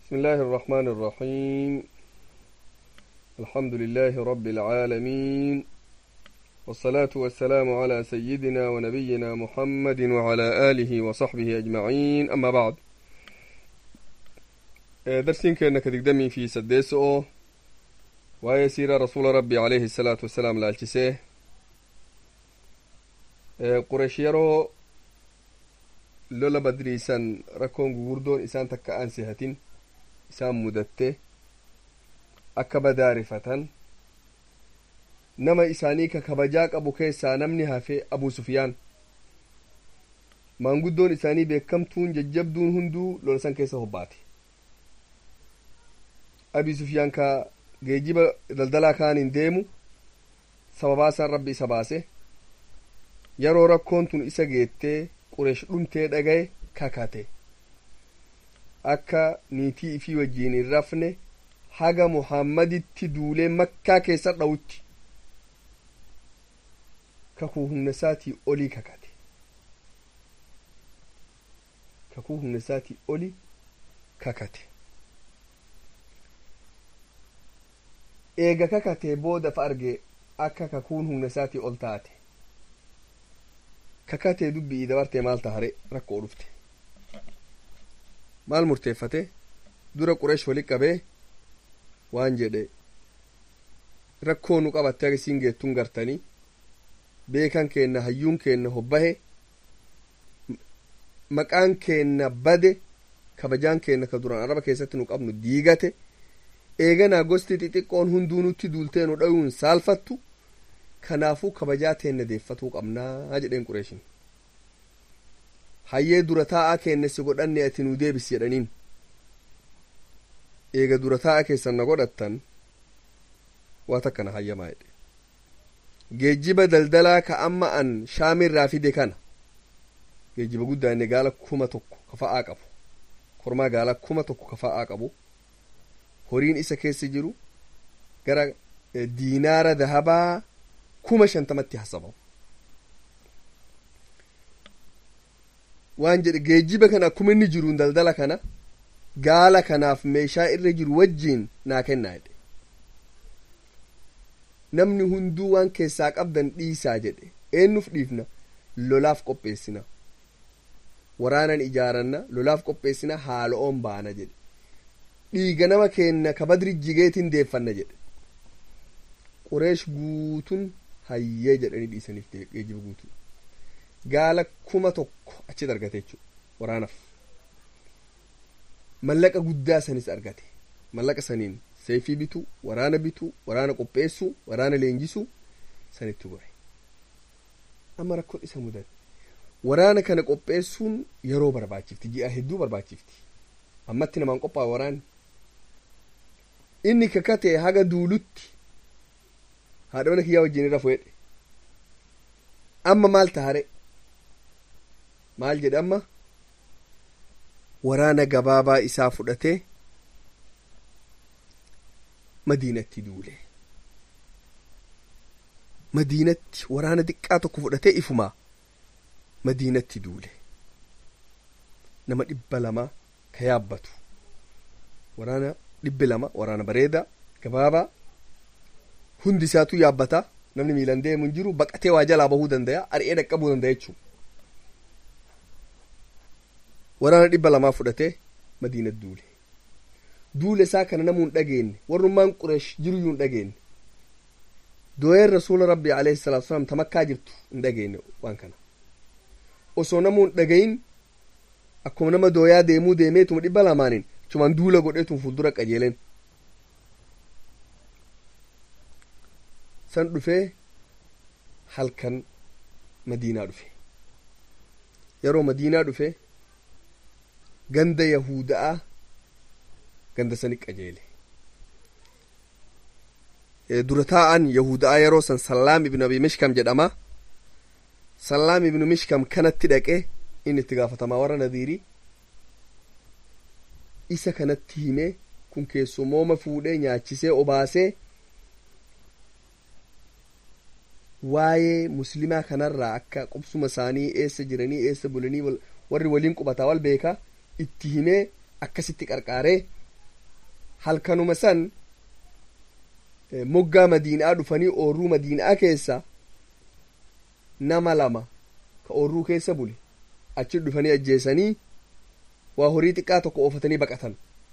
بسم الله الرحمن الرحيم الحمد لله رب العالمين والصلاة والسلام على سيدنا ونبينا محمد وعلى آله وصحبه أجمعين أما بعد درسين كأنك تقدمي في سديسو ويسير رسول ربي عليه الصلاة والسلام لالتسيه قريش يرو lola badriisan rakkoon gugurdoon isaan takka aan sihatin isaan mudatte akka badaarifatan nama isaanii ka kabajaa qabu keessaa namni hafe abu sufiyaan maanguddoon isaanii beekamtuun jajjabduun hunduu lola san keessa hobbaate abi sufiyaan ka geejiba daldalaa kaan hin deemu sababaasan rabbi isa baase yeroo rakkoon tun isa geettee qureesh dhumtee dhagaye kakate akka niitii ifii wajjiin hin rafne haga muhammaditti duulee makkaa keessa dhawutti kakuu humna isaatii olii kakate kakuu humna isaatii olii kakate eega kakatee booda fa arge akka kakuun humna isaatii ol taate kakatee dubbii dabartee maal tahare rakkoo dhufte maal murteeffate dura qureesh wali qabee waan jedhe rakkoo nu qabatte agasiin geettun gartanii beekan keenna hayyuun keenna hobbahe maqaan keenna bade kabajaan keenna ka duraan araba keessatti nu qabnu diigate eeganaa gosti xixiqqoon hunduu nutti duultee nu dhayuun saalfattu kanaafuu kabajaa teenna deeffatuu qabnaa jedheen qureeshin hayyee dura taa'aa keenne si godhanne ati nuu deebisi jedhaniin eega dura taa'aa keessan na godhattan waa takkana hayyamaa jedhe geejjiba daldalaa ka amma an shaamirraa fide kana geejjiba guddaa inni gaala kuma tokko kafa'aa qabu kormaa gaala kuma tokko kafa'aa qabu horiin isa keessa jiru gara diinaara dahabaa kuma shantamatti hasabamu waan jedhe geejjiba kana akkuma inni jiruun daldala kana gaala kanaaf meeshaa irra jiru wajjiin naa kennaa jedhe namni hunduu waan keessaa qabdan dhiisaa jedhe eennuuf dhiifna lolaaf qopheessina waraanan ijaaranna lolaaf qopheessina haala'oon baana jedhe dhiiga nama keenna ka badri jigeetiin deeffanna jedhe qureesh guutun hayyee jedhanii dhiisaniif geejjiba guutuu gaala kuma tokko achi argate jechuudha waraanaaf mallaqa guddaa sanis argate mallaqa saniin seefii bituu waraana bituu waraana qopheessuu waraana leenjisuu sanitti gore amma rakkoon isa mudate waraana kana qopheessuun yeroo barbaachifti ji'a hedduu barbaachifti ammatti namaan qophaa'e waraanni inni kakatee haga duulutti haadha mana kiyyaa wajjin irra fuudhe amma maal tahare maal jedhe amma waraana gabaabaa isaa fudhatee madiinatti duule madiinatti waraana xiqqaa tokko fudhatee ifumaa madiinatti duule nama dhibba lama ka yaabbatu waraana dhibbi lama waraana bareedaa gabaabaa hundi isaatu yaabbata namni miilan deemu hin jiru baqatee waa jalaa bahuu danda'a ari'ee dhaqqabuu danda'a jechuudha. waraana dhibba lamaa fudhatee madiina duule duule isaa kana namuu hin dhageenye warrummaan qureesh jiruyyuu hin dhageenye dooyeen rasuula rabbii alayhi salaatu wasalaam tamakkaa jirtu hin dhageenye waan kana osoo namuu hin dhagayin akkuma nama dooyaa deemuu deemeetuma dhibba lamaaniin chumaan duula godheetuun fuuldura qajeeleen san dhufee halkan madiinaa dhufe yeroo madiinaa dhufe ganda yahuda'a ganda sani qajeele dura taa'an yahuda'a yeroo san sallaam ibnu abi mishkam jedhama sallaam ibnu mishkam kanatti dhaqe inni itti gaafatamaa warra nadiirii isa kanatti hime kun keessumooma fuudhee nyaachisee obaasee waa'ee muslimaa kanarraa akka qubsuma isaanii eessa jiranii eessa bulanii warri waliin qubataa wal beekaa itti himee akkasitti qarqaaree halkanuma san moggaa madiinaa dhufanii oorruu madiinaa keessa nama lama ka oorruu keessa bule achi dhufanii ajjeesanii waa horii xiqqaa tokko oofatanii baqatan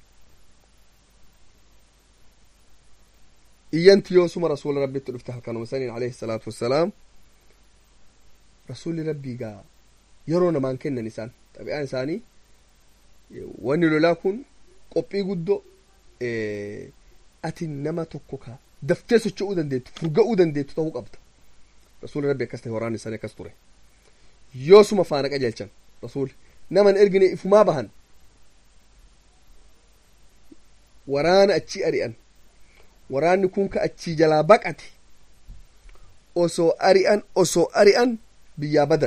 iyyanti yoosuma rasuula rabbitti dhufte halkanuma saniin alayhi salaatu wassalaam rasuulli rabbii gaa yeroo namaan kennan isaan xabi'aan isaanii wanni lolaa kun qophii guddoo ati nama tokko ka daftee socho'uu dandeettu furga'uu dandeettu ta'uu qabda rasuulli rabbi akkas ta'e waraanni isaanii akkas ture yoosuma faana qajeelchan rasuulli naman ergine ifumaa bahan waraana achii ari'an waraanni kun ka achii jalaa baqate osoo ari'an osoo ari'an biyyaa badan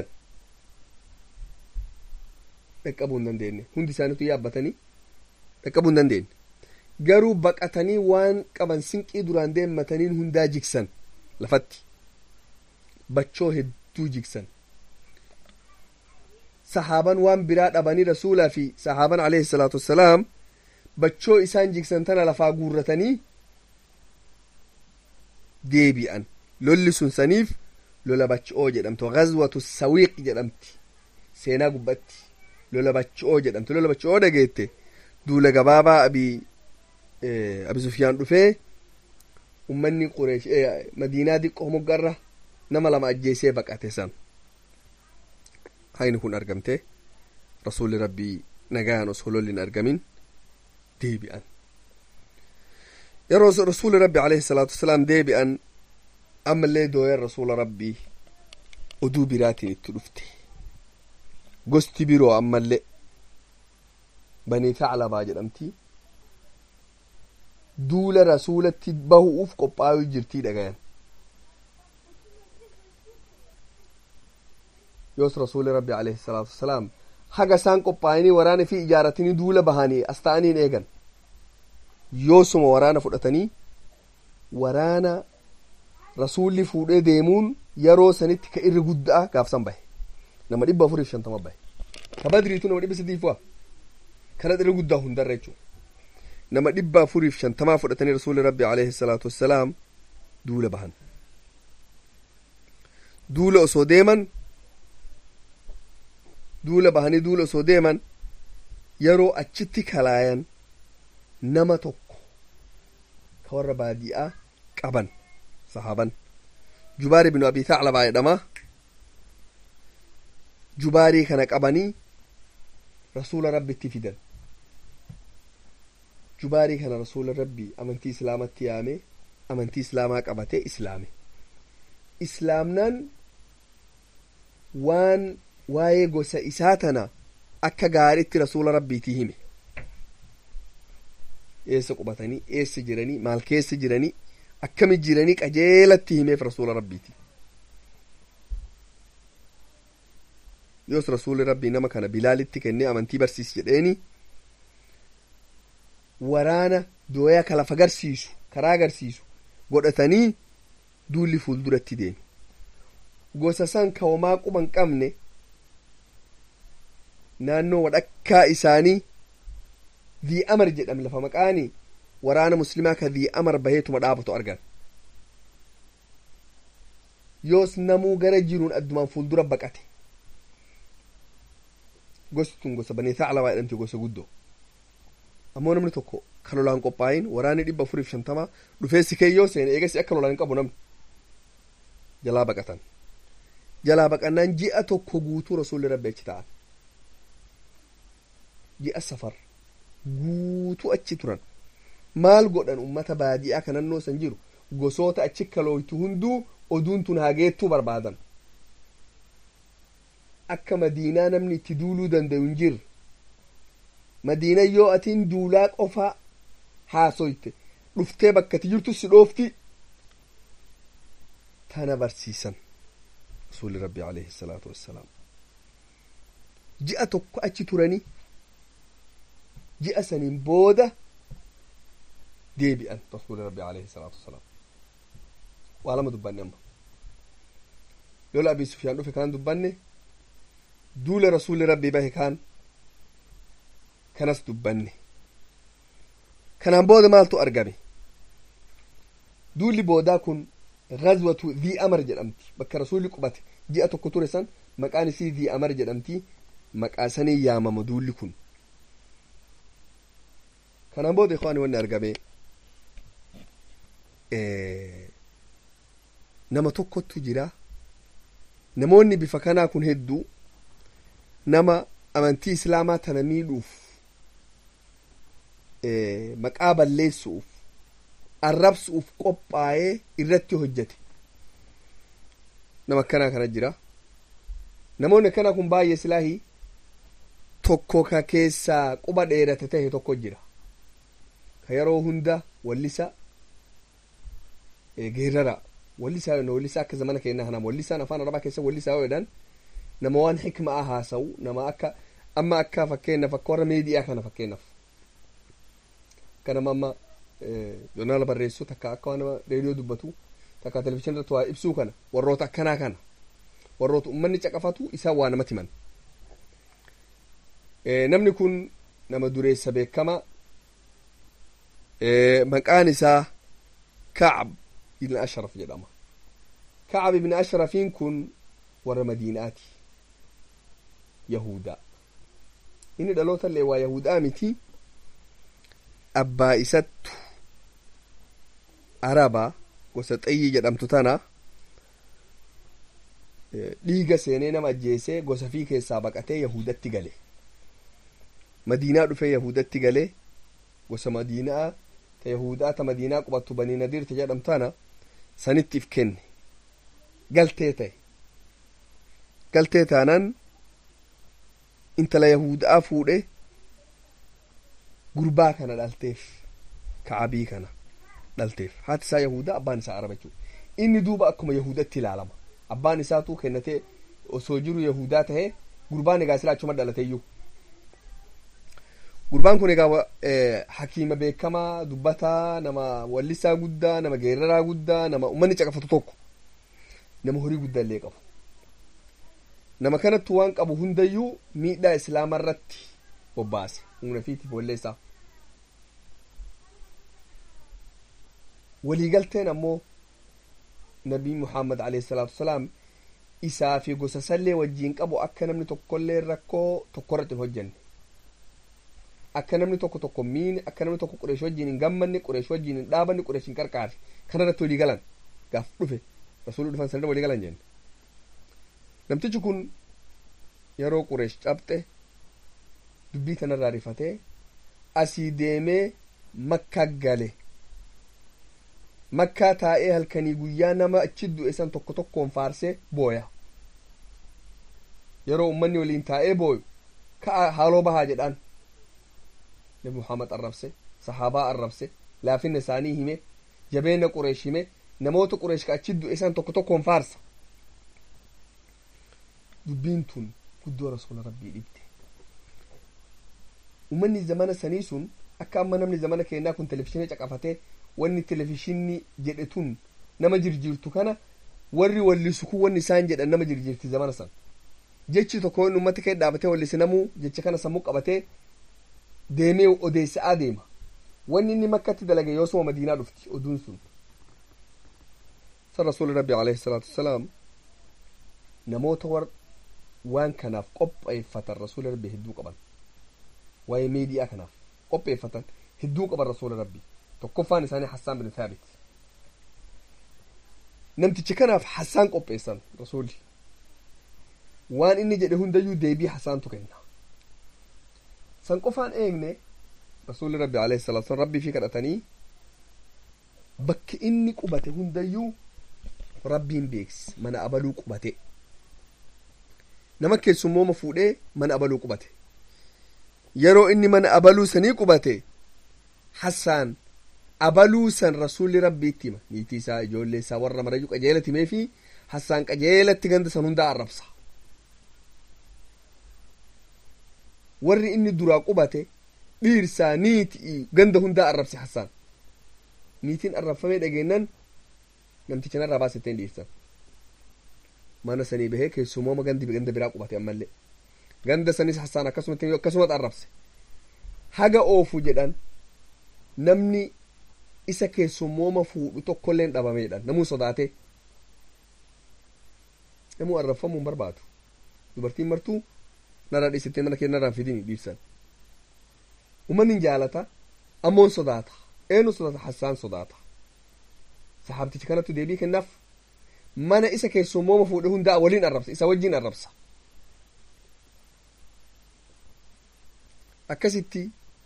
dhaqqabuu hin dandeenye hundi isaaniitu yaabbatanii dhaqqabuu hin dandeenye garuu baqatanii waan qaban sinqii duraan deemmataniin hundaa jigsan lafatti bachoo hedduu jigsan sahaaban waan biraa dhabanii rasuulaa fi sahaaban alayhi salaatu wassalaam bachoo isaan jigsan tana lafaa guurratanii deebi'an lolli sun saniif lola bachoo jedhamtu ghazwatu sawiiq jedhamti seenaa gubbatti lola bachoo jedhamti lola bachoo dhageette duula gabaabaa abii abi sufyaan dhufee ummanni qureesh madiinaa diqqoo moggarra nama lama ajjeesee baqate san hayni kun argamte rasuulli rabbii nagayaan osoo lolli hin argamin deebi'an yeroo rasuulli rabbi alayhi salaatu wasalaam deebi'an ammallee dooyan rasuula rabbii oduu biraatiin itti dhufte gosti biroo ammallee banii taclabaa jedhamti duula rasuulatti bahu'uuf qophaa'uu jirtii dhagayan yoos rasuuli rabbi alayhi salaatu wasalaam haga isaan qophaa'anii waraana fi ijaaratanii duula bahanii as ta'aniin eegan yoosuma waraana fudhatanii waraana rasuulli fuudhee deemuun yeroo sanitti ka irri guddaa gaafsan bahe nama dhibba afuriif shantama bahe ka badriitu nama dhibba sadiifu'a kana irri guddaa hundarra jechuudha nama dhibba afuriif shantamaa fudhatanii rasuulli rabbi alayhi salaatu wassalaam duula bahan duula osoo deeman duula bahanii duula osoo deeman yeroo achitti kalaayan nama tokko ka warra baadi'aa qaban sahaaban jubaari binu abii thaclabaa jedhama jubaarii kana qabanii rasuula rabbitti fidan jubaarii kana rasuula rabbii amantii islaamatti yaame amantii islaamaa qabatee islaame islaamnaan waan waa'ee gosa isaa tana akka gaariitti rasuula rabbiitii hime eessa qubatanii eessa jiranii maal keessa jiranii akkami jiranii qajeelatti himeef rasuula rabbiiti yoos rasuulli rabbii nama kana bilaalitti kennee amantii barsiis jedheeni waraana dooyaa ka lafa agarsiisu karaa agarsiisu godhatanii duulli fuulduratti deemi gosa san ka homaa quban qabne naannoo wadhakkaa isaanii dhii amar jedham lafa maqaani waraana muslimaa ka dhii amar baheetuma dhaabatu argan yoos namuu gara jiruun addumaan fuuldura baqate gosti tun gosa banii thaclabaa jedhamti gosa guddoo ammoo namni tokko ka lolaan qophaayin waraanni dhibba afuriif shantamaa dhufee sikeeyyoo seene eegasi akka lolaan hin qabu namni jalaa baqatan jalaa baqannaan ji'a tokko guutuu rasuulli rabbi achi ta'an ji'a safar guutuu achi turan maal godhan ummata baadiyaa ka nannoo san jiru gosoota achi kalooytu hunduu oduun tun hageettuu barbaadan akka madiinaa namni itti duuluu danda'u hin jirre madiina yoo atiin duulaa qofaa haasoyte dhuftee bakkati jirtu si dhoofti tana barsiisan rasuulli rabbi alayhi salaatu wassalaam ji'a tokko achi turanii ji'a saniin booda deebi'an rasuuli rabbi alayhi salaatu wassalaam waa lama dubbanne amma lola abii sufyaan dhufe kaan dubbanne duula rasuuli rabbi bahe kaan kanas dubbanne kanaan booda maaltu argame duulli boodaa kun gazwatu dhii amar jedhamti bakka rasuulli qubate ji'a tokko ture san maqaan isii dhii amar jedhamti maqaa sanii yaamama duulli kun kanaan booda ikwaani wanni argame nama tokkottu jira namoonni bifa kanaa kun hedduu nama amantii islaamaa tana miidhuuf maqaa balleessuuf arrabsuuf qophaa'ee irratti hojjete nama akkanaa kana jira namoonni akkanaa kun baay'ee silaahii tokko ka keessaa quba dheerate tahe tokko jira ka yeroo hunda wallisa geerara wallisaa yoo wallisaa akka zamana keenyaa kanaa wallisaan afaan arabaa keessa wallisaa yoo jedhan nama waan hikmaa haasa'u nama akka amma akka fakkeenyaaf akka warra meediyaa kana fakkeenyaaf akka nama amma joonaala barreessu takka akka waan nama reediyoo dubbatu takka televizyiinii irratti waa ibsuu kana warroota akkanaa kana warroota ummanni caqafatu isaan waa namatti himan namni kun nama dureessa beekama maqaan isaa kacab ibn ashraf jedhama kacab ibn ashrafiin kun warra madiinaati yahudaa inni dhaloota illee waa yahudaa miti abbaa isattu araba gosa xayyii jedhamtu tana dhiiga seenee nama ajjeesee gosa fii keessaa baqatee yahudatti gale madiinaa dhufee yahudatti galee gosa madiinaa ta yahudaa ta madiinaa qubattu banii nadiir ta jedhamtu tana sanittiif kenne galtee ta'e galtee taanaan intala yahudaa fuudhe gurbaa kana dhalteef ka'abii kana dhalteef haati isaa yahudaa abbaan isaa araba jechuudha inni duuba akkuma yahudatti ilaalama abbaan isaatu kennatee osoo jiru yahudaa tahe gurbaan egaa silaa achuma dhalateeyyuu gurbaan kun egaa hakiima beekamaa dubbataa nama wallisaa guddaa nama geeraraa guddaa nama ummanni caqafatu tokko nama horii guddaa illee qabu nama kanattu waan qabu hundayyuu miidhaa islaama irratti bobbaase humna fiitiif walleessaa waliigalteen ammoo nabii muhammad alayhi salaatu wasalaam isaa fi gosa sallee wajjiin qabu akka namni tokkollee rakkoo tokkorratti hin hojjenne akka namni tokko tokko miine akka namni tokko qureesh wajjiin hin gammanne qureesh wajjiin hin dhaabanne qureesh hin qarqaare kana irratti walii galan gaaf dhufe rasuulli dhufan sanirra walii galan jenne namtichi kun yeroo qureesh cabxe dubbii tanarraa rifatee asii deemee makkaa gale makkaa taa'ee halkanii guyyaa nama achi du'e san tokko tokkoon faarsee booya yeroo ummanni waliin taa'ee booyu ka'a haaloo bahaa jedhaan nabi muhammad arrabse sahaabaa arrabse laafinna isaanii hime jabeenya qureesh hime namoota qureesh ka achi du'e san tokko tokkoon faarsa dubbiin tun guddoo rasuula rabbii dhibde ummanni zamana sanii sun akka amma namni zamana keenyaa kun televizhiinii caqafatee wanni televizhiinii jedhe tun nama jirjiirtu kana warri wallisu kun wanni isaan jedhan nama jirjiirti zamana san jechi tokko inni ummata kee dhaabatee wallisi namuu jecha kana sammuu qabatee deemee odeessaa deema wanni inni makkatti dalage yoosuma madiinaa dhufti oduun sun san rasuuli rabbi alayhi salaatu wasalaam namoota war waan kanaaf qopheeffatan rasuuli rabbi hedduu qaban waa'ee miidiyaa kanaaf qopheeffatan hedduu qaban rasuuli rabbi tokkoffaan isaanii hassaan bin thaabit namtichi kanaaf hassaan qopheessan rasuuli waan inni jedhe hundayyuu deebii hassaantu kenna san qofaan eegne rasuulli rabbi alayhi salaatu wasallam rabbii fi kadhatanii bakki inni qubate hundayyuu rabbiin beeksise mana abaluu qubate nama keessummooma fuudhee mana abaluu qubate yeroo inni mana abaluu sanii qubate hassaan abaluu san rasuulli rabbiitti hima niitii isaa ijoollee isaa warra marayyuu qajeelatti himee fi hassaan qajeelatti ganda san hundaa arrabsa warri inni duraa qubate dhiirsaa niitii ganda hundaa arrabse hassaan niitiin arrabfamee dhageennan namticha narraa baasetteen dhiirsan mana sanii bahee keessumooma gandi ganda biraa qubate ammallee ganda sanis hassaan akkasumatti akkasumatti arrabse haga oofu jedhan namni isa keessummooma fuudhu tokkolleen dhabameedha namuu sodaate namuu arrabfamuu hin barbaadu dubartiin martuu narraa dhiisittee mana kee narraan fidini dhiibsan ummanni hin jaalata ammoon sodaata eenyu sodaata hassaan sodaata sahaabtichi kanattu deebii kennaaf mana isa keessummooma fuudhe hundaa waliin arrabsa isa wajjin arrabsa akkasitti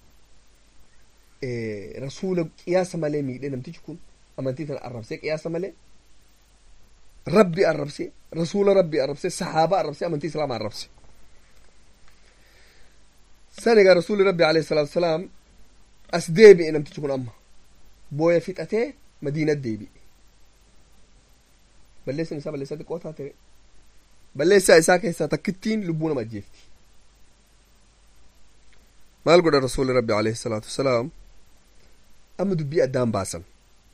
rasuula qiyaasa malee miidhe namtichi kun amantii tana arrabsee qiyaasa malee rabbi arrabse rasuula rabbi arrabse sahaaba arrabse amantii islaama arrabse san egaa rasuuli rabbi alayhi salaatu wasalaam as deebi'e namtichi kun amma booya fixatee madiinat deebi'e balleessan isaa balleessaa xiqqoo taate balleessaa isaa keessaa takkittiin lubbuu nama ajjeefti maal godha rasuuli rabbi alayhi salaatu wasalaam amma dubbii addaan baasan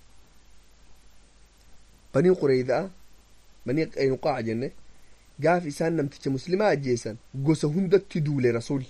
banii qureyda'a banii qaynuqaa'a jenne gaaf isaan namticha muslimaa ajjeesan gosa hundatti duule rasuulli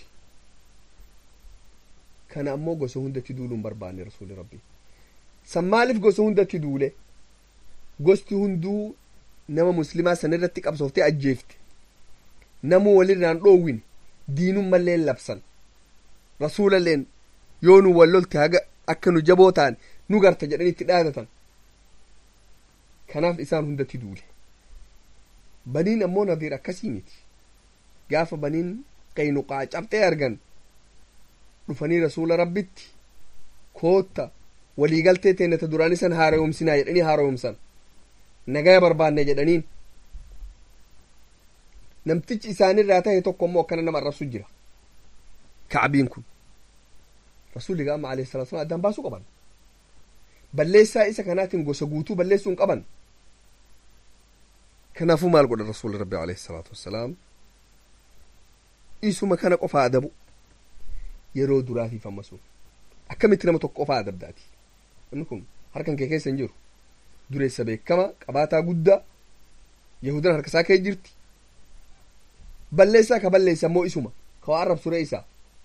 kana ammoo gosa hundatti duuluu hin barbaanne rasuuli rabbi san maaliif gosa hundatti duule gosti hunduu nama muslimaa san irratti qabsooftee ajjeefte namuu walirraan dhoowwin diinun malleen labsan rasuulalleen yoo nu wal lolte haga akka nu jaboo ta'an nu garta jedhanii itti dhaadatan kanaaf isaan hundatti duule baniin ammoo nadiir akkasii miti gaafa baniin qaynuqaa cabxee argan dhufanii rasuula rabbitti kootta waliigaltee teennata duraan isan haara'umsinaa jedhanii haara'umsan nagaya barbaanne jedhaniin namtichi isaanirraa tahe tokko immoo akkana nama arrabsu jira kacbiin kun rasuulli gaama alayhi salatu wasalam addaan baasuu qaban balleessaa isa kanaatiin gosa guutuu balleessuu hin qaban kanaafuu maal godha rasuulli rabbi alayhi salaatu wassalaam isuma kana qofaa adabu yeroo duraatiif ammasuun akkamitti nama tokko qofaa adabdaati inni kun harkan kee keessa hin jiru dureessa beekama qabaataa guddaa yahudan harkasaa kee jirti balleessaa ka balleessa ammoo isuma ka waa arrabsure isaa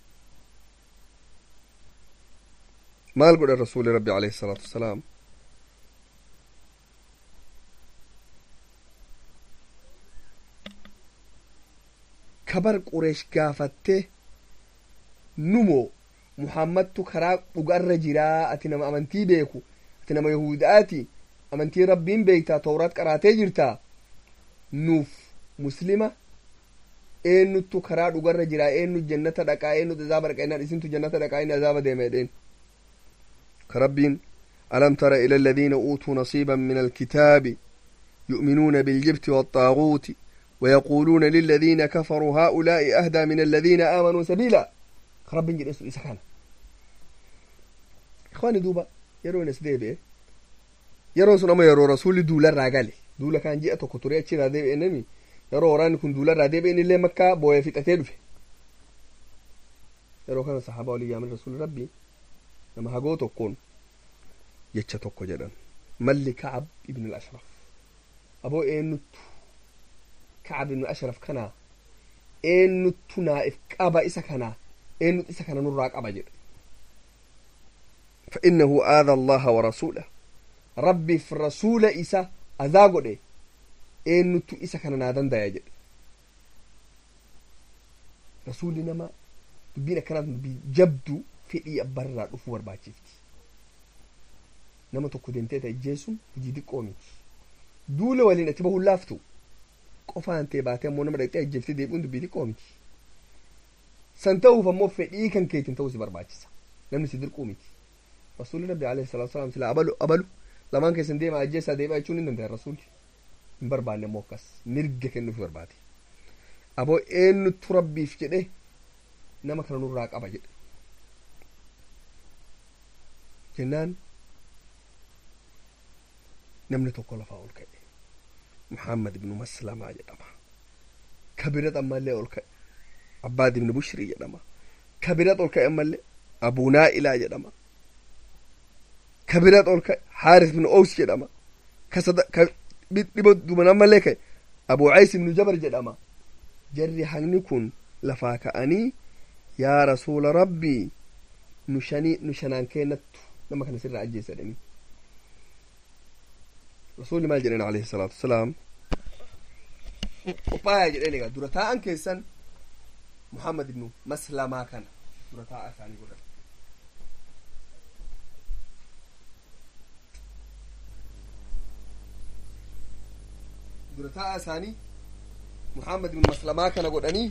maal godha rasuuli rabbi alayhi salaatu wasalaam kabar qureesh gaafattee numoo muhammadtu karaa dhugarra jiraa ati nama amantii beeku ati nama yahudaati amantii rabbiin beektaa tawraat qaraatee jirtaa nuuf muslima eenyuttu karaa dhugarra jiraa eenyu jannata dhaqaa eenyu azaaba dhaqa innaan isintu jannata dhaqaa inni azaaba deema jedheen كربين ألم تر إلى الذين أوتوا نصيبا من الكتاب يؤمنون بالجبت والطاغوت ويقولون للذين كفروا هؤلاء أهدى من الذين آمنوا سبيلا كربين جد اسم إسحانا إخواني دوبا يرون اسديبه يرون سنما يرو رسول دولا راقالي دولا كان جئتو كتوري أتشي راديب إنمي يرو وراني كن دولا راديب إن اللي مكة بويا في تتلفه يرو كان صحابة ولي من رسول ربي nama hagoo tokkoon jecha tokko jedhan malli kacab ibn al-ashraf aboo eenyuttu kacab ibn al-ashraf kanaa eenyuttu naa'if qaba isa kanaa eenyut isa kana nurraa qaba jedhe فإنه آذى الله ورسوله ربي في الرسول إسا أذا قد إن نتو إسا كان نادن دا يجد رسول نما دبينا كانت جبدو fedhii abbarraa dhufuu barbaachifti nama tokko deemtee ta'e ijjeessuun hojii xiqqoo miti duula waliin ati bahuun laaftu qofaan ta'e baatee ammoo nama dhaqxee ajjeeftee deebi'uun dubbii xiqqoo miti san ta'uuf ammoo fedhii kan keetiin ta'uu si barbaachisa namni si dirquu miti rasuulli rabbi alayhi salaatu wasalaam sila abalu abalu lamaan keessan deema ajjeessaa deebi'a jechuun hin danda'a rasuulli hin barbaanne ammoo akkas mirga kennuuf barbaade aboo eenyuttu rabbiif jedhe nama kana nurraa qaba jedhe jennaan namni tokko lafaa ol ka'e muhammad ibnu maslamaa jedhama kabirat ammallee ol ka'e abbaad ibnu bushrii jedhama kabirat ol ka'e ammallee abuu naa'ilaa jedhama kabirat ol ka'e haaris ibnu ows jedhama dhiba duban ammallee ka'e abuu cays ibnu jabar jedhama jarri hangni kun lafaa ka'anii yaa rasuula rabbii nu shanii nu shanaan keenattu nama kana sirraa ajjeessa jedhanii rasuulli maal jedhan alayhi salaatu wasalaam qophaayaa jedheen egaa dura taa'an keessan muhammad ibnu maslamaa kana dura taa'aa isaanii godhan dura taa'aa isaanii muhammad ibnu maslamaa kana godhanii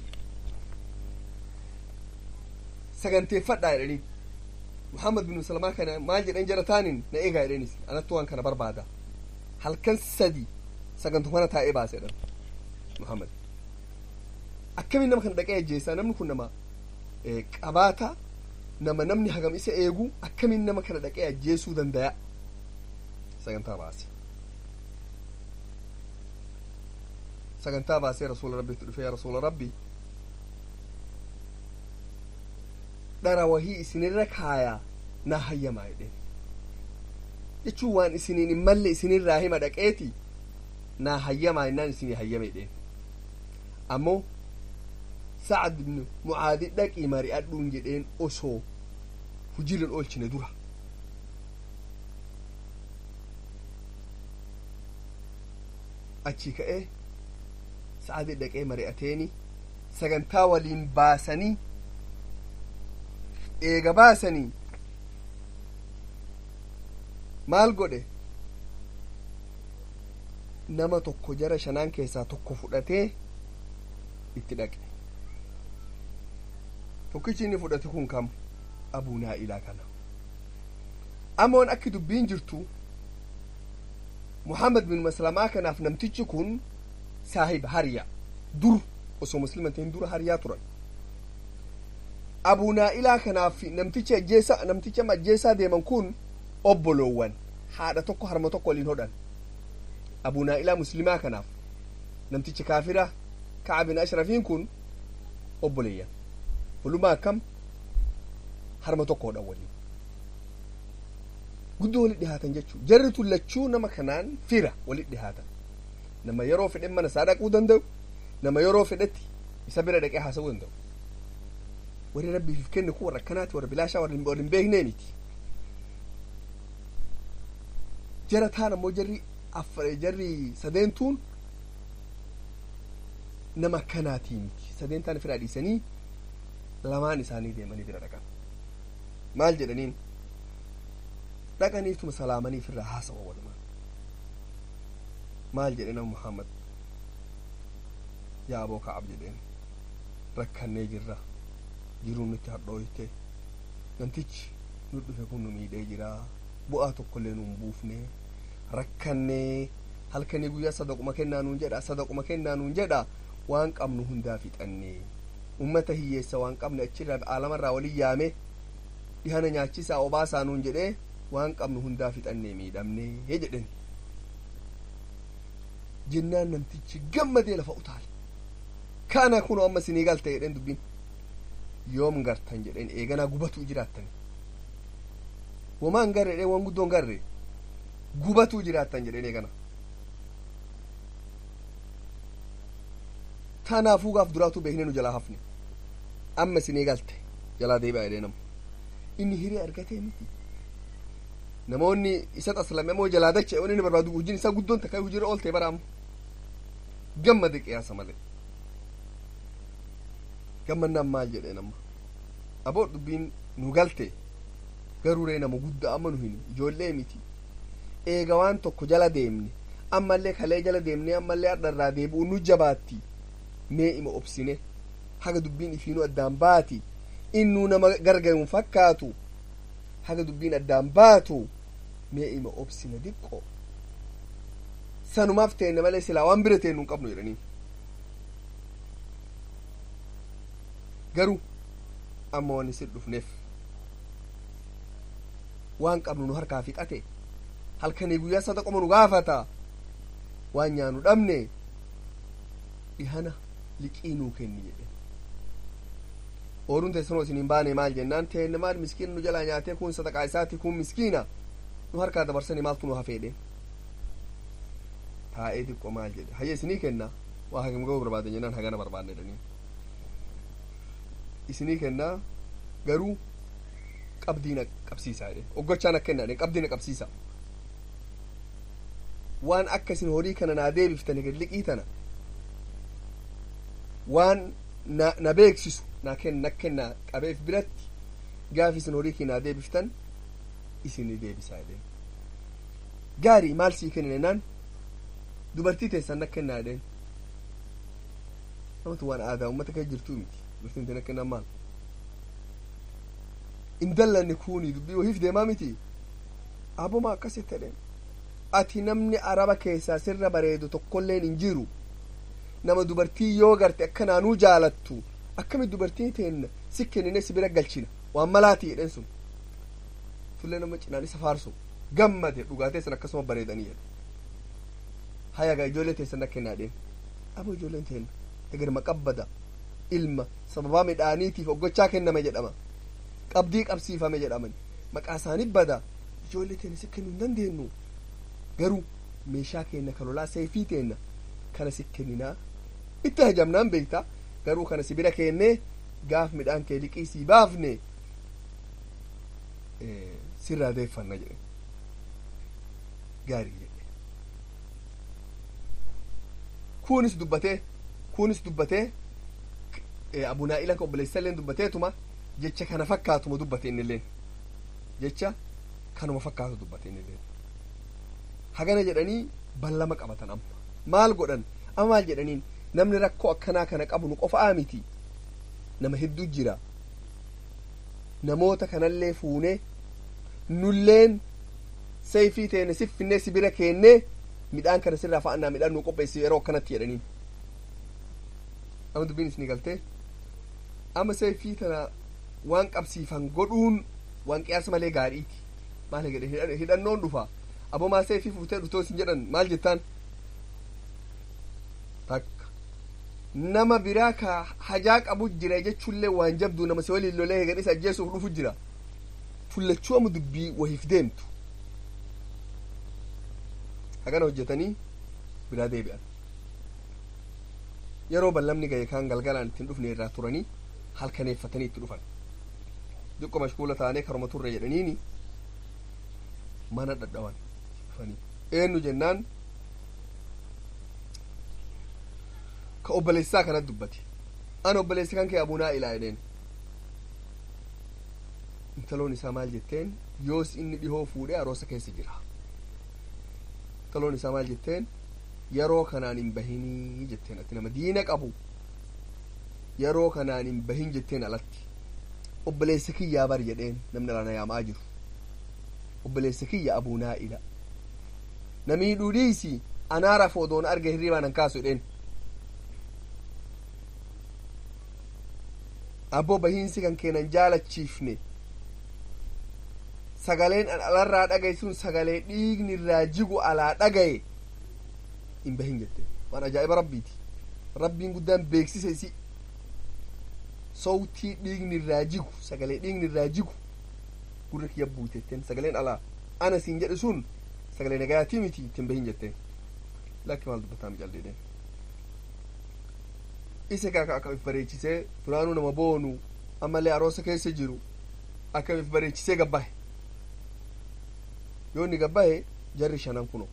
saganteeffadhaa jedhanii muhammad ibnu maslamaa kana maal jedhan jara taanin na eegaa jedhanis anattu waan kana barbaada halkan sadi sagantuu kana taa'ee baase jedhan muhammad akkamiin nama kana dhaqee ajjeessaa namni kun nama qabaata nama namni hagam isa eegu akkamiin nama kana dhaqee ajjeesuu dandaya sagantaa baase sagantaa baasee rasuula rabbiitti dhufe yaa rasuula rabbi dhara wahii isinirra kaayaa naa hayyamaa jedheen jechuun waan isiniin hin malle isinirraa hima dhaqeeti naa hayyamaa innaan isinii hayyame jedheen ammoo sacad ibnu mucaadi dhaqii mari'adhuun jedheen osoo hujiiran oolchine dura achii ka'ee sa'adii dhaqee mari'ateeni sagantaa waliin baasanii eega baasanii maal godhe nama tokko jara shanaan keessaa tokko fudhatee itti dhaqe tokkichi inni fudhate kun kam abuu naa'ilaa kana amoon akki dubbiin jirtu muhammad bin maslamaa kanaaf namtichi kun saahiba hariya dur osoo muslima ta'in dura hariyaa turan abuu naa'ilaa kanaaf namtichi ajjeesa namticha ajjeesaa deeman kun obboloowwan haadha tokko harma tokko waliin hodhan abuu naa'ilaa muslimaa kanaaf namtichi kaafira ka'ab bin ashrafiin kun obboleeyyan walumaa akkam harma tokko hodhan waliin guddoo walit dhihaatan jechuu jarri tun lachuu nama kanaan fira walit dhihaatan nama yeroo fedhen mana isaa dhaquu danda'u nama yeroo fedhetti isa bira dhaqee haasa'uu danda'u warri rabbiif kenne kun warra akkanaati warra bilaashaa warra hin beeknee miti jara taan ammoo jarri jarri sadeentuun nama akkanaatii miti sadeentaan firaa dhiisanii lamaan isaanii deemanii bira dhaqan maal jedhaniin dhaqaniituma salaamaniif irraa haasawa walumaa maal jedhe nama muhammad yaa aboo ka'ab jedheen rakkannee jirra jiruun nutti hadhooyte namtichi nu dhufe kun nu miidhee jira bu'aa tokkollee nuun buufne rakkannee halkanii guyyaa sadaquma kennaa nuun jedha sadaquma kennaa nuun jedha waan qabnu hundaa fixannee ummata hiyyeessa waan qabne achirraa aalamarraa walin yaame dhihana nyaachisaa obaasaa nuun jedhee waan qabnu hundaa fixannee miidhamnee jedhen jennaan namtichi gammadee lafa utaale kana kun amma sinii galte jedhen dubbiin yoom gartan jedhen eeganaa gubatuu jiraattan womaan garre jedhen waan guddoon garre gubatuu jiraattan jedhen eegana tanaafuu gaaf duraatuu beekne nu jalaa hafne amma sinii galte jalaa deebi'a jedhee nama inni hiree argatee miti namoonni isa taslame moo jalaa dacha waan inni barbaadu hojiin isaa guddoon takka hojiirra ooltee baraamu gammade qiyaasa malee gammannaan maal jedhee nama aboo dubbiin nu galte garuu nama guddaa amma nu hin ijoollee miti eega waan tokko jala deemne ammallee kalee jala deemne ammallee har'arraa deebi'u nu jabaatti mee ima obsine haga dubbiin ifiinuu addaan baati innuu nama gargaaruun fakkaatu haga dubbiin addaan baatu mee ima obsine diqqo sanumaaf teenne malee silaa waan bira teennu hin qabnu jedhanii garuu amma waan isin dhufneef waan qabnu nu harkaa fixate halkanii guyyaa sadaqoma nu gaafata waan nyaanu dhabne dhihana liqii nuu kenni jedhe ooruun teessanoo isin hin baane maal jennaan teenne maal miskiina nu jalaa nyaatee kun sadaqaa isaati kun miskiina nu harkaa dabarsanii maaltu nu hafeedhe taa'ee xiqqoo maal jedhe hayya isinii kenna waa hagam ga'uu barbaadan jennaan hagana barbaanne jedhanii isinii kennaa garuu qabdiina qabsiisaa jedheen oggochaan akka hin qabdiina qabsiisa waan akka isin horii kana naa deebiftani gad liqii tana waan na, na beeksisu naa kenna kennaa qabeef biratti gaaf isin horii kii naa deebiftan isinii deebisaa jedheen gaarii maal sii kennine naan dubartii teessan na kennaa jedheen namatu waan aadaa ummata kee jirtuu miti dubartiin tana kennan maal indallanni kuni dubbii wahiif deemaa miti aboma akkasitti jedheen ati namni araba keessaa sirra bareedu tokkolleen hin jiru nama dubartii yoo garte akka naanuu jaalattu akkami dubartii teenna si kennine si bira galchina waan malaati jedhen sun tullee nama cinaan isa faarsu gammade dhugaateessan akkasuma bareedanii jedhe hayagaa ijoollee teessan na kennaa dheen abo ijoolleen teenna egerma qabbada ilma sababaa midhaaniitiif oggochaa kenname jedhama qabdii qabsiifame jedhaman maqaa isaanii bada ijoollee teenna si kennuu hin dandeenyu garuu meeshaa keenna kan lolaa seefii teenna kana si kenninaa itti hajamnaan beekta garuu kana si bira keennee gaaf midhaan kee liqii sii baafne sirraa deeffanna jedhe gaarii jedhe kunis dubbatee kunis dubbatee abunaa ilan ka obboleessalleen dubbateetuma jecha kana fakkaatuma dubbate innilleen jecha kanuma fakkaatu dubbate innilleen hagana jedhanii ballama qabatan amma maal godhan amma maal jedhaniin namni rakkoo akkanaa kana qabu nu qofaa miti nama hedduu jira namoota kanallee fuunee nulleen seefii teene siffinnee si bira keennee midhaan kana sirraa fa'annaa midhaan nu qopheessi yeroo akkanatti jedhaniin amma dubbiin isinii galtee amma seefii tana waan qabsiifan godhuun waan qiyaasa malee gaariiti maal jedhe hidhannoon dhufa aboo maa seefii fuutee dhutoo isin jedhan maal jettaan takka nama biraa ka hajaa qabu jira jechuullee waan jabduu nama si waliin lolee hegan isa ajjeesuuf dhufu jira fullachuu amma dubbii wahiif deemtu hagana hojjetanii biraa deebi'an yeroo ballamni gahe kaan galgalaan ittiin dhufne irraa turanii halkaneeffatanii itti dhufan diqqo mashkuula taanee karuma turre jedhaniini mana dhadhawan dhufanii eenyu jennaan ka obboleessisaa kanat dubbate an obboleessi kan kee abunaa ilaa jedheen intaloon isaa maal jetteen yoos inni dhihoo fuudhee aroosa keessa jira intaloon isaa maal jetteen yeroo kanaan hin bahinii jetteen ati nama diina qabu yeroo kanaan hin bahin jetteen alatti obboleessa kiyyaa bar jedheen namni alaana yaamaa jiru obboleessa kiyya abunaa ila namii dhudhiisi anaara foodoon arge hirribaan an kaasu jedheen abboo bahiinsi kan keenan jaalachiifne sagaleen an alarraa dhagaye sun sagalee dhiigni irraa jigu alaa dhagaye hin bahin jette waan ajaa'iba rabbiiti rabbiin guddaan beeksise isi sowtii dhiigni irraa jigu sagalee dhiigni irraa jigu gurra kiyya buutetteen sagaleen alaa ana siin jedhe sun sagalee nagayaatii miti ittiin bahin jetteen lakki maal dubbataa micalleedheen isa kaaka akkamiif bareechisee duraanuu nama boonu ammallee aroosa keessa jiru akkamiif bareechisee gabbahe yoo inni gabbahe jarri shanan kuno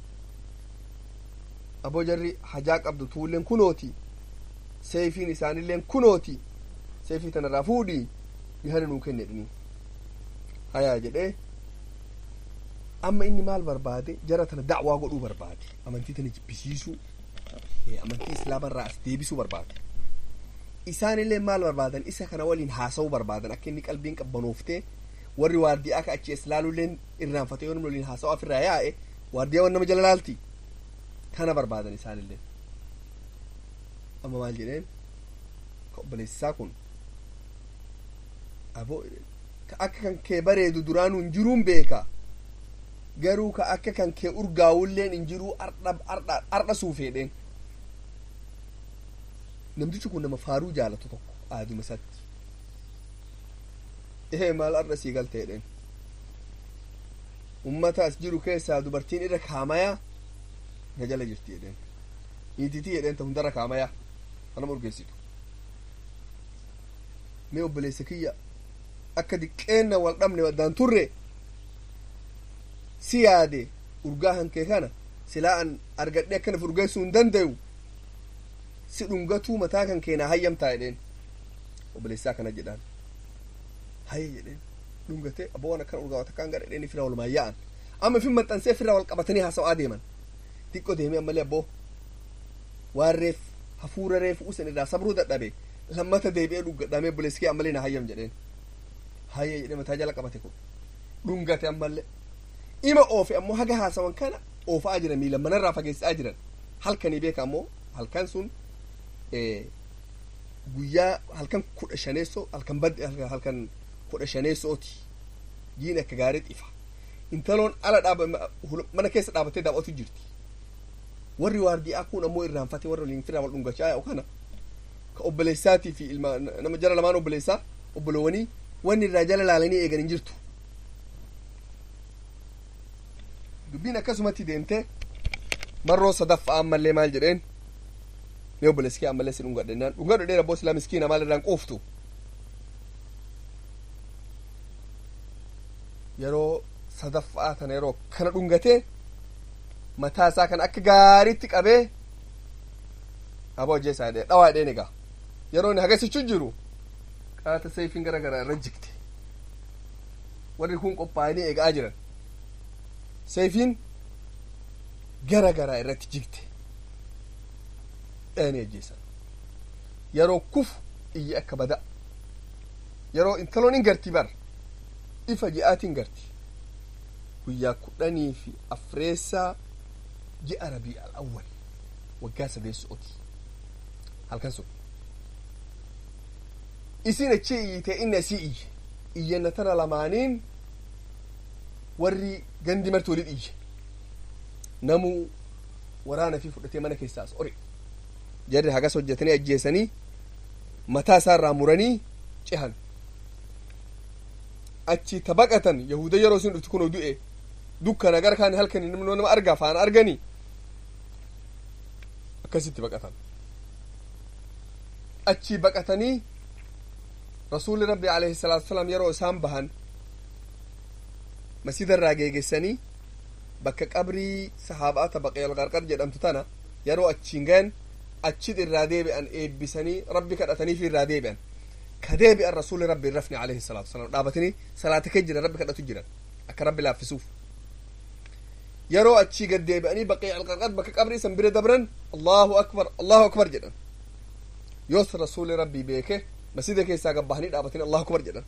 aboo jarri hajaa qabdu tuulleen kunooti seefiin isaanilleen kunooti seefii tanarraa fuudhii dhihana nuu kenne jedhanii hayaa jedhee amma inni maal barbaade jara tana da'waa godhuu barbaade amantii tana jibbisiisuu amantii islaamarraa as deebisuu barbaada isaanillee maal barbaadan isa kana waliin haasa'uu barbaadan akka inni qalbiin qabbanooftee warri waardiyaa ka achi islaaluleen irraanfatee yoo namni waliin haasa'u afirraa yaa'e waardiyaa wan nama jala laalti kana barbaadan isaanillee amma maal jedheen ka obboleessisaa kun aboo ka akka kan kee bareedu duraanuu hin jiruun beeka garuu ka akka kan kee urgaawulleen hin jiruu ardha suufeedheen namtichi kun nama faaruu jaalatu tokko aaduma isatti ehee maal ardha sii galteedheen ummata as jiru keessaa dubartiin irra kaamayaa na jala jirti jedheen niititii jedheen ta hundarra kaamayaa kanama urgeessitu mee obboleessa kiyya akka diqqeenna wal dhabne waddaan turre si yaade urgaa hankee kana silaa an argadhe akkanaf urgeessuu hin dandayu si dhungatuu mataa kan keenaa hayyamtaa jedheen obboleessaa kana jedhaan hayya jedheen dhungate abboon akkana urgaawata akkaan gara jedheen ifirraa walumaan yaa'an amma ifin maxxansee ifirraa wal qabatanii haasa'aa deeman xiqqoo deemee ammallee abboo waan reef hafuura reefu usan irraa sabruu dadhabe lammata deebi'ee dhungadhamee obboleessi kee ammallee na hayyam jedheen hayya jedhee mataa jala qabate kun dhungate ammallee ima oofe ammoo haga haasawan kana oofa'aa jiran miila manarraa fageessaa jiran halkanii beeka ammoo halkan sun guyyaa halkan kudha shaneessoo halkan badde halkan kudha shaneessooti jiin akka gaarii ifa intaloon ala dhaaba mana keessa dhaabattee daawwatu jirti warri waardiyaa kun ammoo irraanfate warra waliin firaa wal dhungachaa yaa'u kana ka obboleessaatii fi ilma nama jara lamaan obboleessaa obbolowwanii wanni irraa jala laalanii eegan hin jirtu dubbiin akkasumatti deemte marroo sadaffaa ammallee maal jedheen ni obboleessi kee ammallee si dhungadhe naan dhungadho dheera abboo silaa miskiina maal irraan quuftu yeroo sadaffaa tana yeroo kana dhungatee mataa isaa kan akka gaariitti qabee aboo hojjee isaa dhee dhawaa dheen egaa yeroo inni hagasichu jiru qaata seefiin gara garaa irra jigte warri kun qophaa'anii eegaa jiran seefiin gara garaa irratti jigte dhayanii ajjeesan yeroo kufu iyyi akka bada yeroo intaloon hin garti bar ifa ji'aatiin garti guyyaa kudhanii fi afreessaa ji'a rabii al'awwal waggaa sadeessooti halkan sun isin achi iyyite inni asii iyye iyyanna tana lamaaniin warri gandi marti walit iyye namuu waraana fi fudhatee mana keessaas ore jarri hagas hojjetanii ajjeesanii mataa isaa irraa muranii cehan achi tabaqatan yahuda yeroo isin dhufti kunoo du'e dukkana gara kaani halkani namni nama argaa faana arganii akkasitti baqatan achi baqatanii rasuulli rabbi alayhi salaatu wasalaam yeroo isaan bahan masjida irraa geegessanii bakka qabrii sahaaba'ata baqeel qarqar jedhamtu tana yeroo achiin gayan achit irraa deebi'an eebbisanii rabbi kadhatanii fi irraa deebi'an ka deebi'an rasuulli rabbi hin rafne alayhi salaatu wasalaam dhaabatanii salaata kee jiran rabbi kadhatu jiran akka rabbi laaffisuuf yeroo achii gad deebi'anii baqee alqarqar bakka qabrii san bira dabran allahu akbar allahu akbar jedhan yoos rasuulli rabbii beeke masjida keessaa gabbahanii dhaabatanii allahu akbar jedhan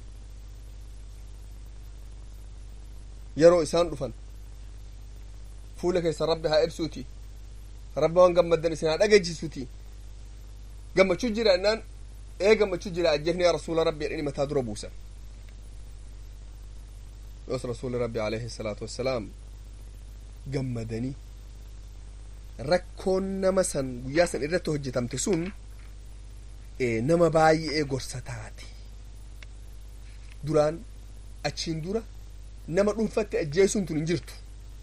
yeroo isaan dhufan fuula keessa rabbi haa ibsuuti rabbi waan gammaddan isin haa dhageechisuuti gammachuu jira innaan ee gammachuu jira ajjeefni yaa rasuula rabbi jedhanii mataa dura buusan yoos rasuuli rabbi alayhi salaatu wassalaam gammadanii rakkoon nama san guyyaa san irratti hojjetamte sun nama baay'ee gorsa taate duraan achiin dura nama dhuunfatti ajjeesuun tun hin jirtu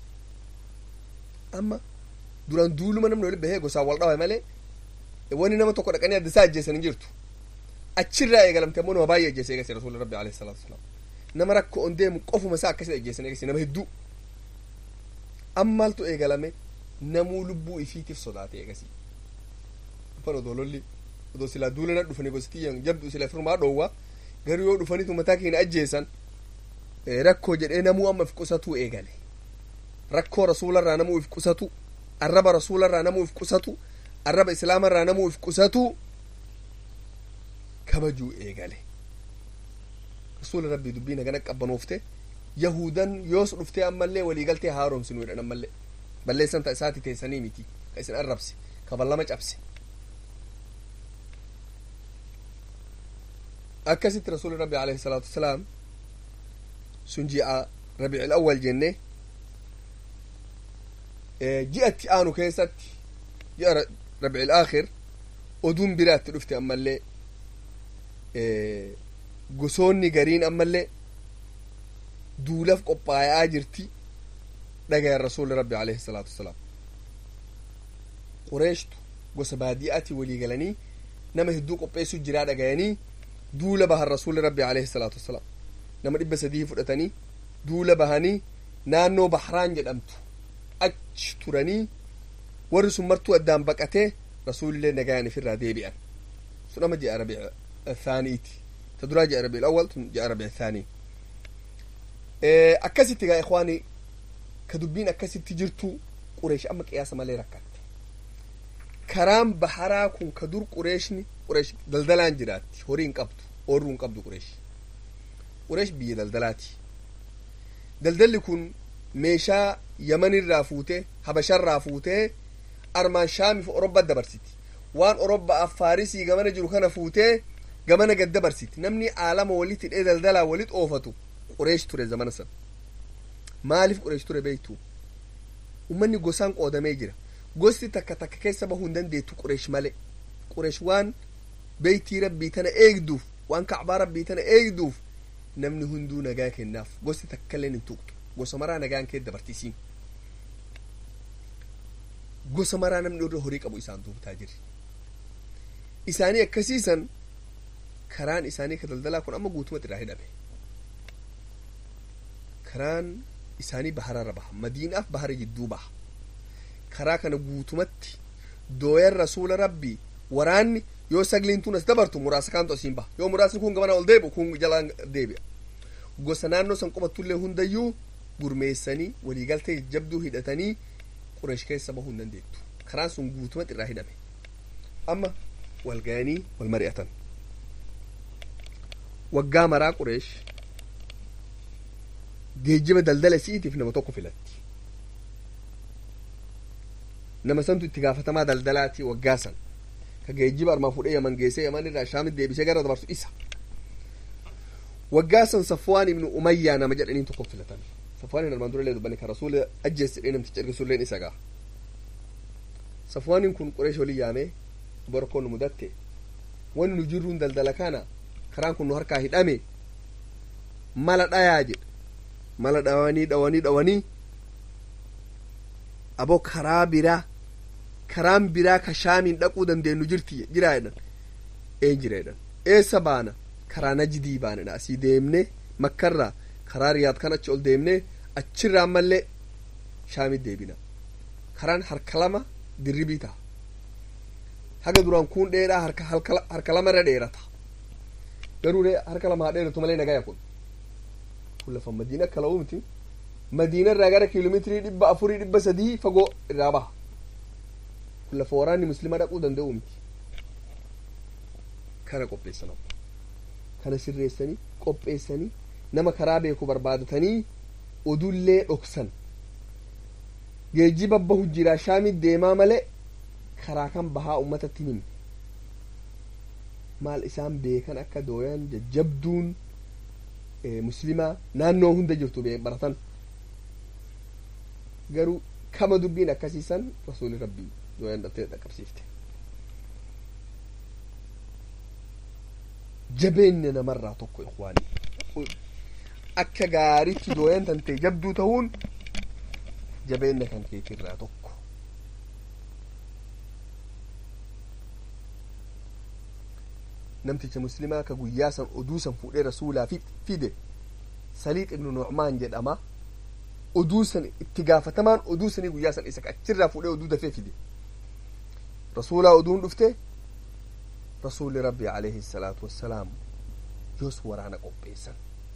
amma duraan duuluma namni walitti bahee gosaan wal dhabe malee wani nama tokko dhaqanii adda isaa ajjeesan hin jirtu achirraa eegalamte ammoo nama baay'ee ajjeese eegase rasuulli rabbi alayhi salaatu wasalaam nama rakko on deemu qofuma isaa akkasii ajjeesan eegase nama hedduu ammaaltu eegalame namuu lubbuu ifiitiif sodaate eegasii dhufan odoo lolli odoo silaa duulana dhufanii gositiyyan jabdu sila firmaa dhoowwa garuu yoo dhufanitu mataa keenya ajjeesan rakkoo jedhee namuu amma if qusatuu eegale rakkoo rasuularraa namuu if qusatu arraba rasuularraa namuu if qusatu arraba islaamarraa namuu if qusatu kabajuu eegale rasuula rabbii dubbii nagana qabbanoofte yahudan yoos dhuftee ammallee waliigaltee haaromsinu jedhan ammallee balleessan ta isaati teessanii miti ka isin arrabse ka ballama cabse akkasitti rasuuli rabbi alayhi salaatu wasalaam sun ji'a rabiicil awwal jenne ji'atti aanu keessatti ji'a rabiicil aakhir oduun biraatti dhufte ammallee gosoonni gariin ammallee duulaf qophaayaa jirti dhagayan rasuuli rabbi alayhi salaatu wasalaam qureeshtu gosa baadi'aati walii galanii nama hedduu qopheessu jiraa dhagayanii duula bahan rasuuli rabbi alayhi salaatu wasalaam nama dhibba sadii fudhatanii duula bahanii naannoo bahraan jedhamtu achi turanii warri sun martuu addaan baqatee rasuulillee nagayaan ifirraa deebi'an sun ama ji'a rabiic athaaniiti ta duraa ji'a rabiic awwal tun ji'a rabiic athaanii akkasitti gaa ikhwaani ka dubbiin akkasitti jirtu qureesh amma qiyaasa malee rakkatte karaan baharaa kun ka dur qureeshni qureesh daldalaan jiraatti horii hin qabdu oorruu hin qabdu qureesh qureesh biyya daldalaati daldalli kun meeshaa yamanirraa fuutee habasharraa fuutee armaan shaamiif orobba dabarsiti waan orobbaaf faarisii gamana jiru kana fuutee gamana gad dabarsiti namni aalama walit hidhee daldalaa walit oofatu qureesh ture zamana san maaliif qureesh ture beektu ummanni gosaan qoodamee jira gosti takka takka keessa bahuu hin dandeettu qureesh malee qureesh waan beeytii rabbii tana eegduuf waan kacbaa rabbii tana eegduuf namni hunduu nagaa kennaaf gosti takkaillee hin tuqxu gosa maraa nagaan kee dabartisiin gosa maraa namni irra horii qabu isaan duubtaa jiri isaanii akkasiisan karaan isaanii ka daldalaa kun amma guutumatti irraa hidhame karaan isaanii bahararra baha madiinaaf bahara jidduu baha karaa kana guutumatti dooyan rasuula rabbii waraanni yoo sagliin tun as dabartu muraasa kaantu asiin baha yoo muraasni kun gamana ol deebi'u kun jalaan deebi'a gosa naannoo san qobattullee hundayyuu gurmeessanii waliigaltee jabduu hidhatanii qureesh keessa bahuu hin dandeettu karaan sun guutumatti irraa hidhame amma wal ga'anii wal mari'atan waggaa maraa qureesh geejjiba daldala isiitiif nama tokko filatti nama santu itti gaafatamaa daldalaati waggaa san ka geejjiba armaa fuudhee yaman geessee yaman irraa shaamit deebisee gara dabarsu isa waggaa san safwaan ibnu umayyaa nama jedhaniin tokko filatan safwaanin armaan durallee dubbanne ka rasuula ajjeessidhee namticha ergisulleen isa gaa safwaanin kun qureesh olii yaamee borokoo nu mudatte wanni nu jirruun daldala kana karaan kun nu harkaa hidhame mala dhayaa jedhe mala dhawanii dhawanii dhawanii aboo karaa biraa karaan biraa ka shaamiin dhaquu dandeenyu jirti jiraa jedhan een jira jedhan eessa baana karaa najidii baanedha asii deemne makkarraa karaa riyaad kan achi ol deemne achirraa ammallee shaamit deebina karaan harka lama dirribii ta'a haga duraan kun dheeraa harka harka lama irra dheerata garuu harka lama haa dheeratu malee nagaya kun kun lafa madiina akka la'uu miti madiina irraa gara kiiloomeetirii dhibba afurii dhibba sadii fagoo irraa baha kun lafa waraanni muslima dhaquu danda'u miti kana qopheessan kana sirreessanii qopheessanii nama karaa beeku barbaadatanii odullee dhoksan geejjiba bahu jiraa shaamit deemaa malee karaa kan bahaa ummatatti himne maal isaan beekan akka dooyan jajjabduun muslimaa naannoo hunda jirtu baratan garuu kama dubbiin akkasiisan rasuuli rabbii dooyan dhaltee dhaqqabsiifte jabeenya namarraa tokko ikwaanii akka gaaritti dooyan tantee jabduu ta'uun jabeenya kan keetirraa tokko namticha muslimaa ka guyyaa san oduu san fuudhee rasuulaa fide saliix ibnu nucmaan jedhama oduu san itti gaafatamaan oduu sanii guyyaa san isa achirraa fuudhee oduu dafee fide rasuulaa oduun dhufte rasuulli rabbi alayhi salaatu wassalaam yoos waraana qopheessan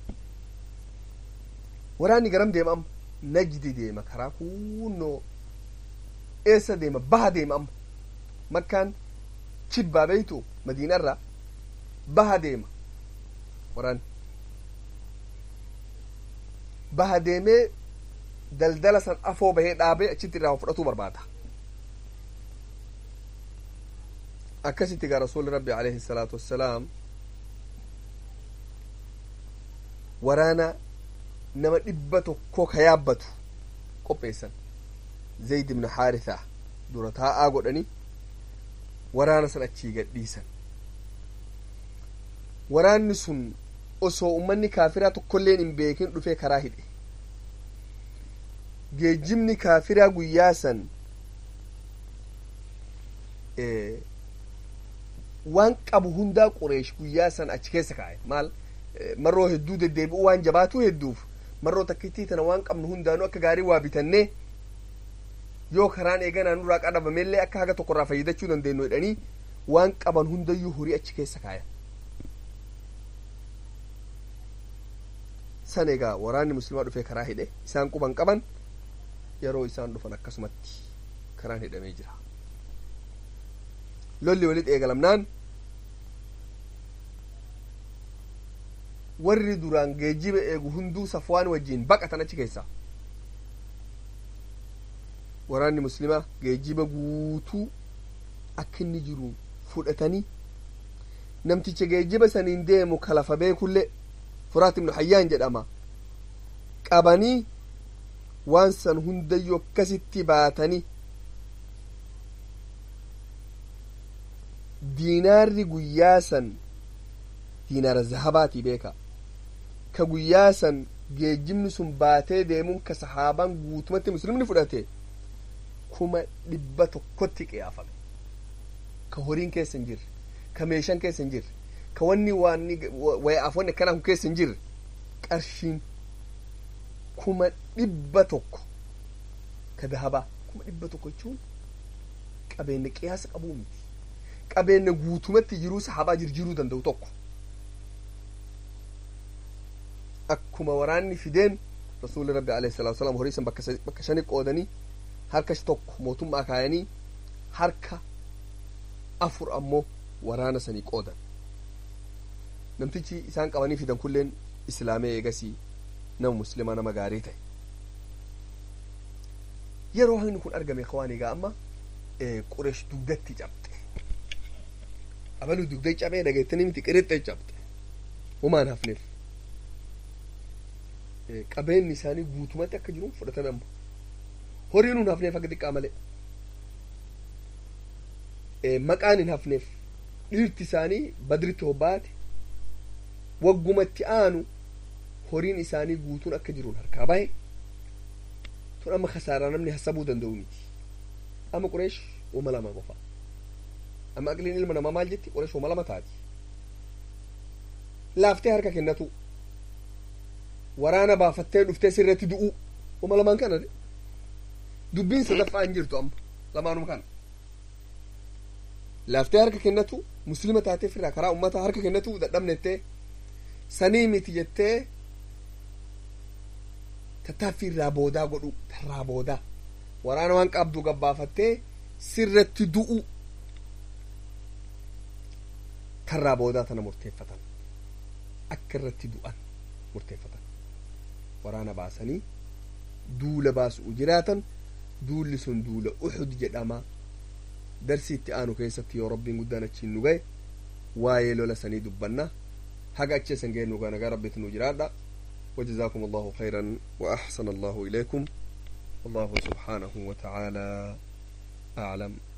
waraanni garam deema amma najdi deema karaa kunnoo eessa deema baha deema amma makkaan kibbaa beeytu madiinarraa baha deema waraanni baha deemee daldala san afoo bahee dhaabee achitti irraa fudhatuu barbaada akkasitti gaa rasuuli rabbi alayhi salaatu wassalaam waraana nama dhibba tokko ka yaabbatu qopheessan zayd ibnu haarithaa dura taa'aa godhani waraana san achii gadhiisan waraanni sun osoo ummanni kaafiraa tokkolleen hin beekin dhufee karaa hidhe geejjibni kaafiraa guyyaa san waan qabu hundaa qureesh guyyaa san achi keessa kaa'e maal marroo hedduu deddeebi'u waan jabaatu hedduuf marroo takkittii tana waan qabnu hundaanuu akka gaarii waa bitannee yoo karaan eeganaa nurraa qadhabamellee akka haga tokkorraa fayyadachuu dandeenyu jedhanii waan qaban hundayyuu horii achi keessa kaayan san egaa waraanni muslimaa dhufee karaa hidhe isaan quban qaban yeroo isaan dhufan akkasumatti karaan hidhamee jira lolli walitti eegalamnaan warri duraan geejiba eegu hunduu safwaan wajjiin baqatan achi keessa waraanni muslimaa geejiba guutuu akka inni jiru fudhatanii namticha geejiba saniin deemu kalafa beekullee furaat ibnu hayyaan jedhama qabanii waan san hundayyuu akkasitti baatanii diinaarri guyyaa san diinaara zahabaatii beeka ka guyyaa san geejjibni sun baatee deemuun ka sahaabaan guutumatti muslimni fudhate kuma dhibba tokkotti qiyaafame ka horiin keessa hin jirre ka meeshaan keessa hin jirre ka wanni waanni wayaaf wanni akkanaa kun keessa hin jirre qarshiin kuma dhibba tokko ka dahabaa kuma dhibba tokko jechuun qabeenya qiyaasa qabuu miti qabeenya guutumatti jiruu sahabaa jirjiruu danda'u tokko akkuma waraanni fideen rasuulli rabbi alayhi salaatu wasalaam horii san bakka shani qoodanii harka tokko mootummaa kaayanii harka afur ammoo waraana sanii qoodan namtichi isaan qabanii fidan kulleen islaamee eegasii nama muslimaa nama gaarii ta'e yeroo hagni kun argame kawaan egaa amma qureesh dugdatti cabxe abaluu dugda cabee dhageettanii miti qirixxe cabxe homaan hafneef qabeenyi isaanii guutumatti akka jiru fudhatame amma horiin hin hafneef akka xiqqaa malee maqaan hin hafneef dhiirti isaanii badritti hobbaate waggumatti aanu horiin isaanii guutuun akka jiruun harkaa bahe tun amma kasaaraa namni hasabuu danda'u miti amma qureesh uma lama qofa amma aqliin ilma namaa maal jetti qureesh uma lama taati laaftee harka kennatu waraana baafattee dhuftee sirratti du'u uma lamaan kana de dubbiin sadaffaa hin jirtu amma lamaanuma kana laaftee harka kennatu muslima taatee firraa karaa ummataa harka kennatu dadhabnettee sanii miti jettee tattaaffii irraa boodaa godhu tarraa boodaa waraana waan qabdu gabbaafattee sirratti du'u tarraa boodaa tana murteeffatan akka irratti du'an murteeffatan waraana baasanii duula baasu'u jiraatan duulli sun duula uxud jedhama darsii itti aanu keessatti yoo rabbiin guddaan achiin nu gahe waa'ee lola sanii dubbanna haga achi san geennu gaa nagaa rabbiitu nu jiraadha وجزاكم الله خيرا وأحسن الله إليكم والله سبحانه وتعالى أعلم